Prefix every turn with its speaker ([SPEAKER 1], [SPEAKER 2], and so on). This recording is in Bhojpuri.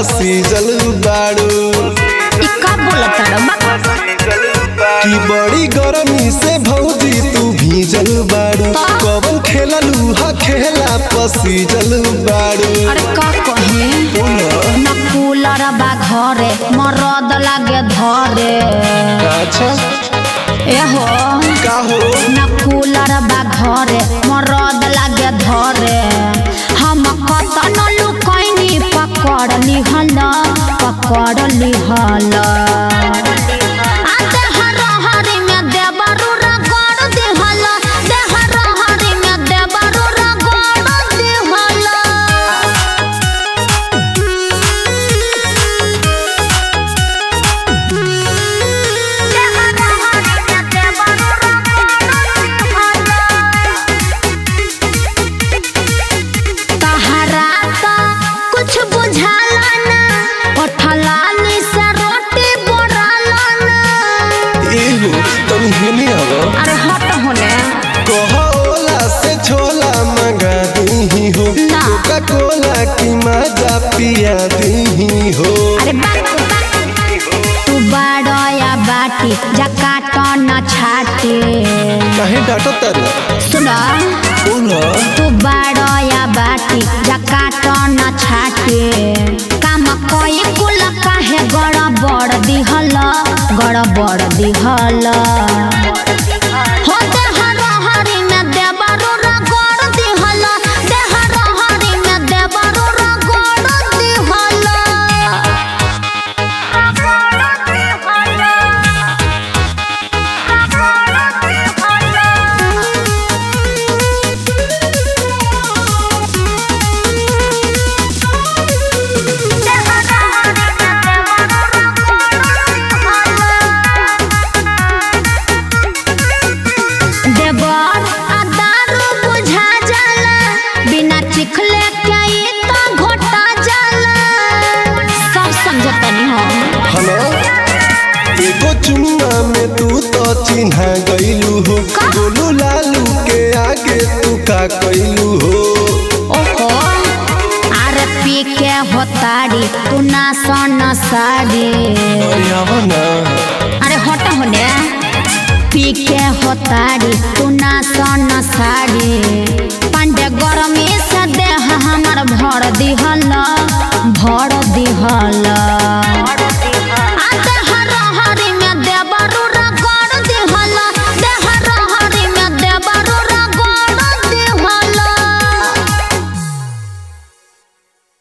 [SPEAKER 1] पसीजल बाड़ू
[SPEAKER 2] ई का बोलत बा
[SPEAKER 1] की बड़ी गरमी से भौजी तू भीजल बाड़ू कवन खेललू हा खेला पसीजल बाड़ू
[SPEAKER 2] अरे का कहे न कूलर बा घरे मरद लागे धरे
[SPEAKER 1] अच्छा
[SPEAKER 2] एहो
[SPEAKER 1] का हो
[SPEAKER 2] न कूलर बा घरे मरद लागे धरे हम कतन लुकैनी पकड़ लिहल पकड़ लिहल आ देहर हरी में देबरू रगड़ दिहल देहर हरी में देबरू रगड़ दिहल तहरा तो कुछ बुझाला ना ओठलानी से रोटी बोराला ना
[SPEAKER 1] एहो तुम हेने आवा
[SPEAKER 2] अरे हट होने
[SPEAKER 1] कहा ओला से छोला मंगा दी हो
[SPEAKER 2] ना।
[SPEAKER 1] कोका कोला की मजा पिया दी हो
[SPEAKER 2] अरे बात तू बड़या बाटी जकाट न छाटे
[SPEAKER 1] काहे डांटो तारे
[SPEAKER 2] सुना
[SPEAKER 1] बोला
[SPEAKER 2] तू बड़या बाटी जकाट न छाटे काम कोई कुल काहे गड़बड़ दिहल गड़बड़ दिहल हो देहर हरी में देबरू रगड़ दिहल देहर हरी में देबरू रगड़ दिहल देवर आ दारू बुझा जाला बिना चिखले के ई तो घोटा जाला सब समझतनी हम
[SPEAKER 1] हलो एगो चुम्मा में तू तो चिन्हा गईलू हो
[SPEAKER 2] का?
[SPEAKER 1] गोलू लालू के आगे तू का कैलू हो
[SPEAKER 2] ओहो अरे पी के होताड़ी तू ना सोन साड़ी
[SPEAKER 1] अरे आवा ना
[SPEAKER 2] अरे हट होने पी के होताड़ी तू ना सोन साड़ी पांडे गरमी से देह हमर भर दिहल भर दिहल